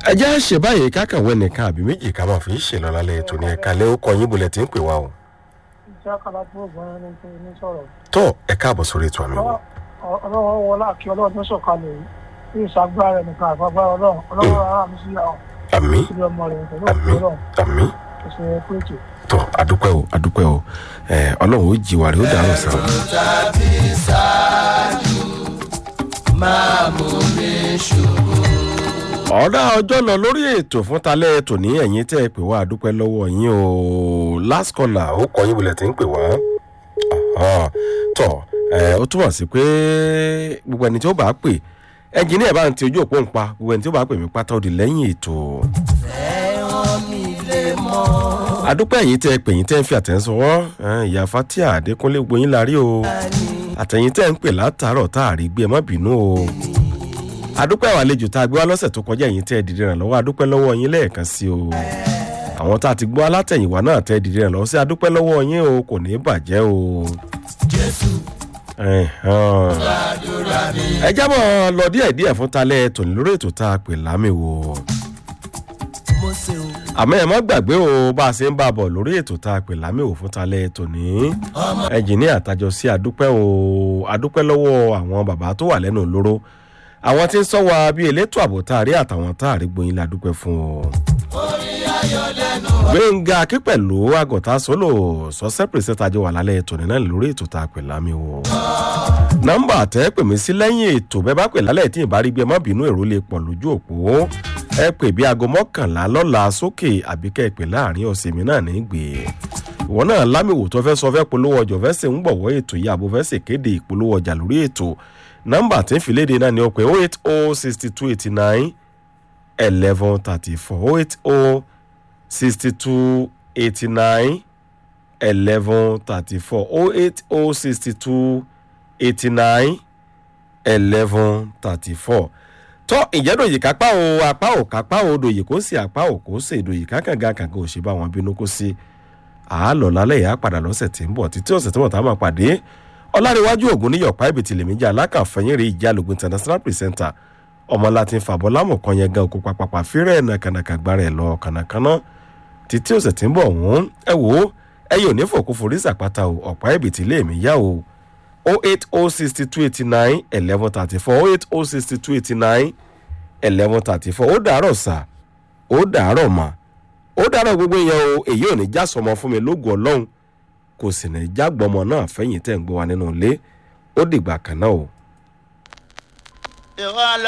ẹ jẹ́ ṣe báyìí kákàwé nìkan àbí méjì ká máa fi ń ṣèlọ lálẹ́ ètò ní ẹ̀ka lé ó kọ yín bulẹ̀ tí ń pè wá o. iṣẹ́ kala tó gbọ́n ní pé ní sọ̀rọ̀. tó ẹ káàbọ̀ sórí ètò àmì wò. ọlọ́wọ́ wọlé àkí ọlọ́run tó sọ̀kalẹ̀ yìí bí ìṣàgbára rẹ̀ nìkan àfagbára ọlọ́run ọlọ́wọ́ ara mi sí àwọn àmì ìṣẹ̀lẹ̀ ọmọ rẹ̀ pẹ̀lú àmì òkú ọlọ́run àmì ẹ̀sẹ̀ péjì. tó adúpẹ́ o adúpẹ́ o ẹ ọlọ́run ó jí wa rẹ̀ ó dàrú sáà. tàbí ṣáájú máa mú mi ṣubú. ọ̀dà ọjọ́ lọ lórí ètò fún talẹ́ ètò ní ẹ̀yìn tẹ́ ẹ pè wá àdúpẹ́ lọ́wọ́ yín o last caller ó kọ yín bulẹ̀ tí ń pè wá Aha. tọ ẹ ó túmọ̀ sí pé gbogbo ẹni tí ó bá pè ẹnjìníà bá ń ti ojú òpó ń pa gbogbo ẹni tí ó bá pè mí pátá ó di lẹ́yìn ètò ẹ̀wọ̀n mi lè mọ́. àdúpẹ́ yìí tẹ́ ẹ pè yín tẹ́ ń fi àtẹ̀sọ́wọ́ ìyá fatia adékúnlé gbogbo yín la rí o àtẹ̀yìn tẹ́ ń pè látàárọ̀ tá a rí gbé ẹ má bínú o adúpẹ́ àwọn àlejò tá a gbé wá lọ́sẹ̀ tó kọjá yìí tẹ́ ẹ dìde ràn lọ́wọ́ adúpẹ́ lọ́wọ́ yín lẹ́ẹ̀kan sí o àwọn tá a ti gbọ́ alátẹ̀yìnwá náà tẹ́ ẹ dìde ràn lọ́wọ́ sí adúpẹ́ lọ́wọ́ yín o kò ní í bàjẹ́ o. jésù Ẹ̀hán. gbàdúrà mi. ẹ jábọ̀ lọ díẹ̀ díẹ̀ fún talẹ́ tòní lórí ètò tá a pè lámì wò mo ṣe o. àmọ́ ẹ má gbàgbé o bá a ṣe ń bá a bọ̀ lórí ètò tá a pè lámì wò fún talẹ́ tòní ẹnjìníà àtàjọ sí adúpẹ́ o adúpẹ́ lọ́wọ́ àwọn bàbá tó wà lẹ́nu lóró àwọn tí ń sọ wa bíi elétò ààbò tá a rí àtàwọn tá a rí gboyin la dúpẹ́ fún o. gbẹ̀ngà akípẹ̀lú àgọ̀tà sólò sọ́sẹ́ pèsè àjọ wà lálẹ́ tòní náà lórí ètò tá a pè lámì wò. nọ́mbà tẹ́ pè mí sí lẹ́yìn ètò bẹ́ẹ̀ bá pè lálẹ́ tí ìbá rí gbé má bínú èrò lè pọ̀ lójú òpó ẹ pè bí aago mọ́kànlá lọ́la sókè àbí kẹ́ ẹ pè láàrin ọ̀sẹ̀ mi náà ní gbé ìwọ náà lámìwò tó fẹ́ sọ fẹ́ polówó ọjọ́ fẹ́ sè ń gbọ̀wọ́ ètò yìí àbò fẹ́ sè kéde ìpolówó ọjà lórí ètò nọ́mbà tí ń fi léde náà ni ó pé oh eight oh sixty two eighty nine eleven thirty four oh eight oh sixty two eighty nine eleven thirty four oh eight oh sixty two eighty nine eleven thirty four tọ́ ìjẹ́dòyè kápá o apá ò kápá o dòyè kó sí apá ò kó sí ìdòyè kákàngá kàngá ò ṣe bá wọn bínú kó sí àálọ̀ lálẹ́ yà á padà lọ́sẹ̀ tí ń bọ̀ títí ọ̀sẹ̀ tí wọ́n tá a máa pàdé ọ̀làríwájú ògùn ní yọ̀pá ibi tìlẹ̀ méjì alákàfẹ́yìn rí ìjà lògùn international presenter ọmọ láti fàbọ̀ lámù kan yẹn gan òkú papapa fírẹ̀ nàkànàkà gbára ẹ̀ lọ kànàkànà títí ọ̀sẹ̀ tí ń bọ̀ wọ́n ẹ wò ó ẹ yóò ní fòkú forí sàpáta o ọ̀pá ibi tìlẹ̀ mi yá o oh eight oh sixty two eighty nine eleven thirty four oh eight oh sixty two eighty nine eleven thirty four ó dàárọ̀ sà ó dàárọ̀ mà ó dàárọ̀ gbogbo yẹn o èyí ò ní já sọmọ fún mi lóògùn ọlọ́run kò sì ní já gbọmọ náà fẹ́yìn tẹ̀ ń gbọ́ wa nínú ilé ó dìgbà kan náà o. ìwọ